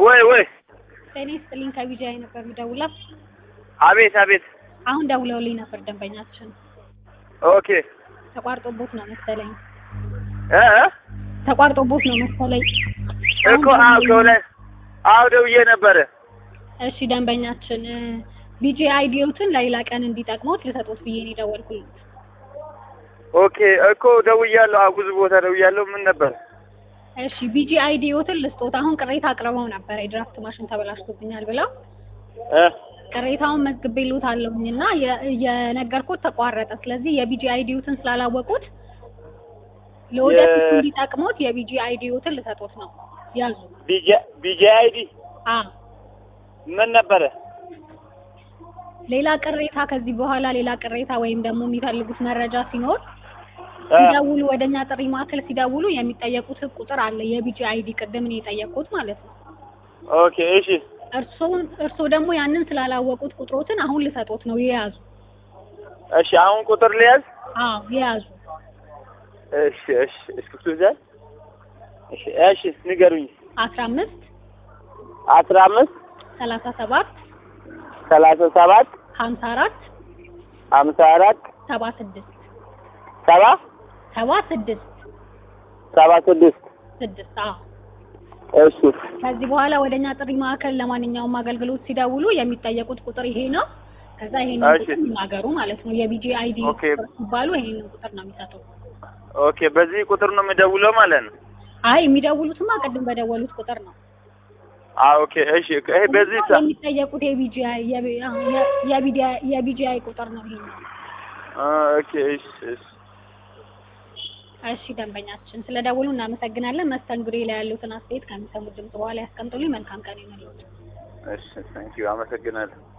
ወይ ወይ ጤና ይስጥልኝ ከቢጂአይ ነበር የምደውለው። አቤት አቤት አሁን ደውለውልኝ ነበር ደንበኛችን ኦኬ ተቋርጦቦት ነው መሰለኝ እ እ ተቋርጦቦት ነው መሰለኝ። እኮ አዎ ከሆነ አዎ ደውዬ ነበረ እሺ ደንበኛችን ቢጂአይ አይዲዮትን ለሌላ ቀን እንዲጠቅሞት ልሰጦት ብዬ ነው የደወልኩት። ኦኬ እኮ ደውያለሁ አዎ ብዙ ቦታ ደውያለሁ ምን ነበር እሺ ቢጂአይ አይዲዮትን ልስጦት። አሁን ቅሬታ አቅርበው ነበር የድራፍት ማሽን ተበላሽቶብኛል ብለው እ ቅሬታውን መዝግቤልዎታለሁኝ እና የ- የነገርኩት ተቋረጠ። ስለዚህ የቢጂአይ አይዲዮትን ስላላወቁት ለወደፊት የ- እንዲጠቅሞት የቢጂአይ አይዲዮትን ልሰጦት ነው። ያዙ። ቢጂ ቢጂ አይዲ አ ምን ነበረ ሌላ ቅሬታ ከዚህ በኋላ ሌላ ቅሬታ ወይም ደግሞ የሚፈልጉት መረጃ ሲኖር እ ሲደውሉ ወደኛ ጥሪ ማዕከል ሲደውሉ የሚጠየቁት ቁጥር አለ። የቢጂአይ አይዲ ቅድም እኔ የጠየቅኩት ማለት ነው። ኦኬ እሺ እርስዎን እርስዎ ደግሞ ያንን ስላላወቁት ቁጥሮትን አሁን ልሰጦት ነው። የያዙ። እሺ አሁን ቁጥር ልያዝ አዎ የያዙ። እሺ እሺ እስክሪብቶ ይዘሃል እሺ እሺ ንገሩኝ አስራ አምስት አስራ አምስት ሰላሳ ሰባት ሰላሳ ሰባት ሀምሳ አራት ሀምሳ አራት ሰባ ስድስት ሰባ ሰባ ስድስት ሰባ ስድስት ስድስት አዎ እሺ ከዚህ በኋላ ወደኛ ጥሪ ማዕከል ለማንኛውም አገልግሎት ሲደውሉ የሚጠየቁት ቁጥር ይሄ ነው። ከዛ ይሄንን እሺ። ቁጥር ይናገሩ ማለት ነው። የቢጂ አይዲ ኦኬ። ሲባሉ ይሄንን ቁጥር ነው የሚሰጠው። ኦኬ በዚህ ቁጥር ነው የምደውለው ማለት ነው አይ የሚደውሉትማ ቅድም በደወሉት ቁጥር ነው። አዎ ኦኬ እሺ ይሄ በዚህ ሰ- የሚጠየቁት የቢጂ የቢጂአይ ቁጥር ነው ይሄ ነው። አ ኦኬ እሺ እሺ እሺ ደንበኛችን ስለ ደውሉ እናመሰግናለን። መስተንግዶ ላይ ያሉትን አስተያየት ከሚሰሙት ድምጽ በኋላ ያስቀምጡልኝ። መልካም ቀን ይሁንልዎት። እሺ ታንኪዩ አመሰግናለሁ